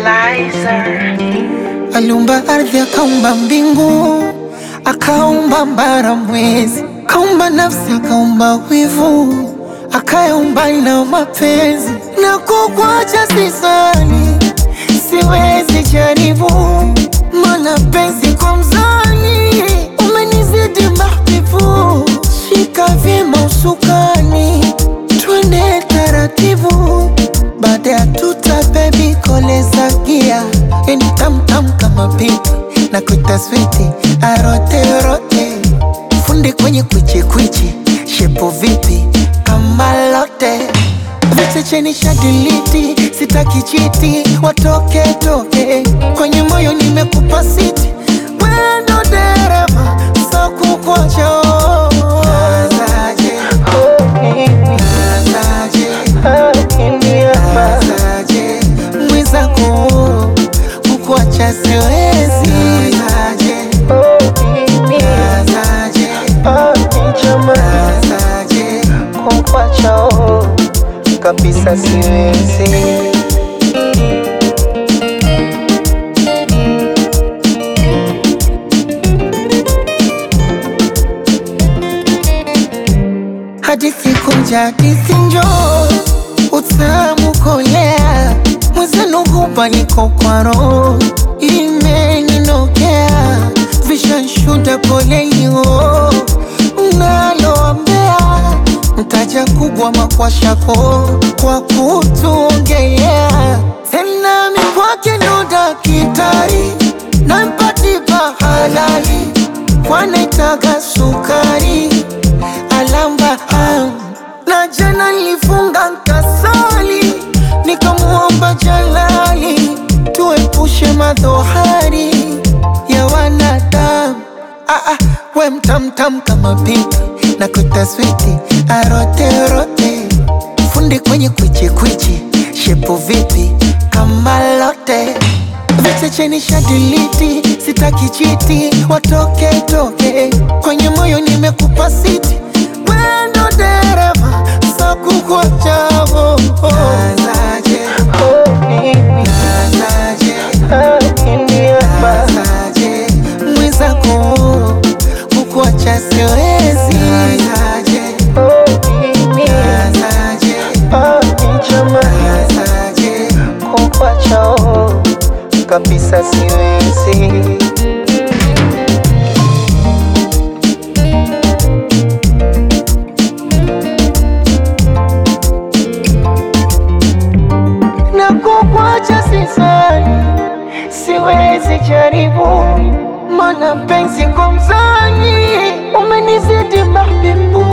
Lizer. Aliumba ardhi, akaumba mbingu, akaumba mbara, mwezi, akaumba nafsi, akaumba wivu, akayaumba na mapenzi. Na kukwacha sisani, siwezi jaribu, mana penzi kwa mzani umenizidi mahbibu. Shika vyema usukani, twende taratibu, baada ya tuta bebi koleza gia yani tamtam kama pipi na kuita switi arote rote fundi kwenye kwichi kwichi shepo vipi kama lote vichecheni shadiliti sitaki chiti watoke toke kwenye moyo nimekupa siti wendo dereva sakukocho Nazaje, nazaje, nazaje, mwenzako kukuacha siwezi nazaje, nazaje, nazaje, kukuacha kabisa siwezi hadithi kunja hadithi njoo utamu kolea mwenzenu hupa niko kwa roho imeninokea vishanshuda polelio naloambea mtaja kubwa makwashako kwa kutuongelea tena mikwake ndo dakitari nampatipa halali kwanaitaga sukari alamba am. na jana nilifunga nkasali nikamuomba jalali tuepushe madhohari ya wanadamu ah, ah, we mtamtam kama pipi na kutaswiti aroterote fundi kwenye kwichikwichi shepu vipi kama lote vichecheni shadiliti sitaki chiti watoke toke kwenye moyo nimekupa siti wendo dereva sakukwachavo nazaje nazaje nazaje mwenzako kukuacha siwezi nazaje nazaje nazaje kukuacha kabisa siwezi na kukwacha sisani, siwezi jaribu, mana penzi kwa mzani umenizidi mahbibu